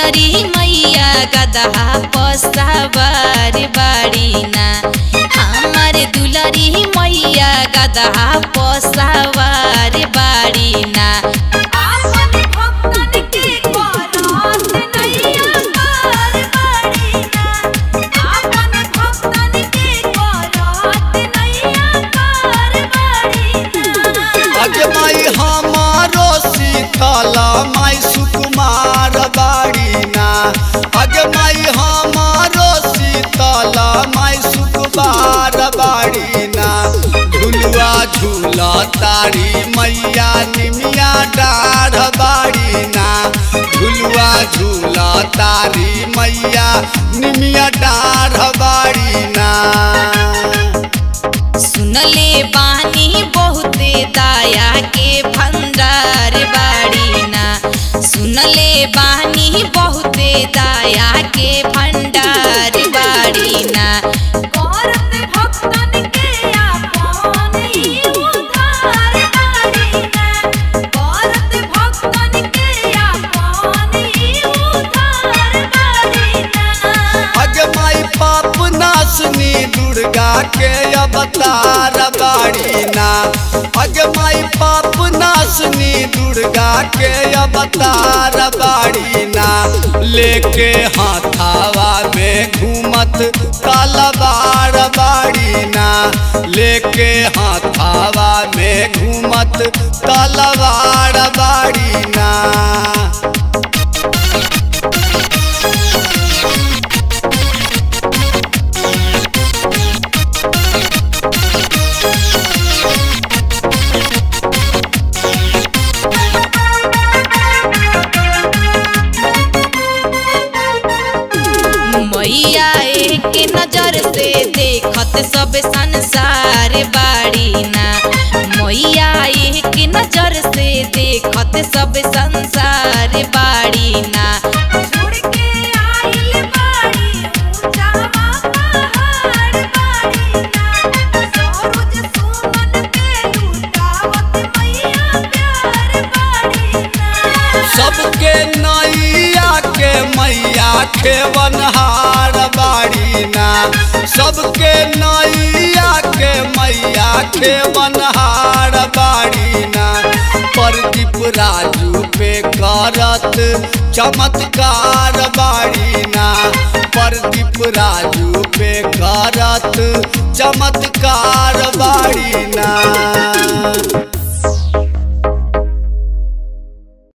दुलरी मैया गदहा पसावार बाड़ीना हमार दुलरी मैया गदहा पसावार बाड़ीना आपन भक्तन के करत नैया पार बाड़ीना आपन भक्तन के करत नैया पार बाड़ीना अगे माई हमारो शीतला माई सुकुमार बाड़ीना अगे माई हमारो शीतला माई सुकुमार बाड़ीना झुलुआ झूला तारी मैया निमिया डाढ़ बाड़ीना झुलुआ झूला तारी मैया निमिया डाढ़ बाड़ीना सुनले बानी बहुते दाया के भंडार बाड़ीना सुनले बानी बहुते दाया के भंडार बाड़ीना करत भक्तन के आपन ही उद्धार बाड़ीना करत भक्तन के आपन ही उद्धार बाड़ीना अगे माई पाप नाशनी दुर्गा के अवतार बाड़ीना अगे माई पाप नाशनी दुर्गा के अवतार बाड़ीना लेके हाथावा में घूमत तलवार बाड़ीना लेके हाथावा में घूमत तलवार बाड़ीना मैया एक नजर से देखत सब संसार बाड़ीना मैया एक नजर से देखत सब संसार बाड़ीना छोड़ के आइल बाड़ी ऊंचावा पहाड़ बाड़ीना सरोज सुमन के लुटावत मैया प्यार बाड़ीना सबके नैया के मैया खेवनहार बाड़ीना सबके नैया के मैया खेवनहार बाड़ीना प्रदीप राजू पे करत चमत्कार बाड़ीना प्रदीप राजू पे करत चमत्कार बाड़ीना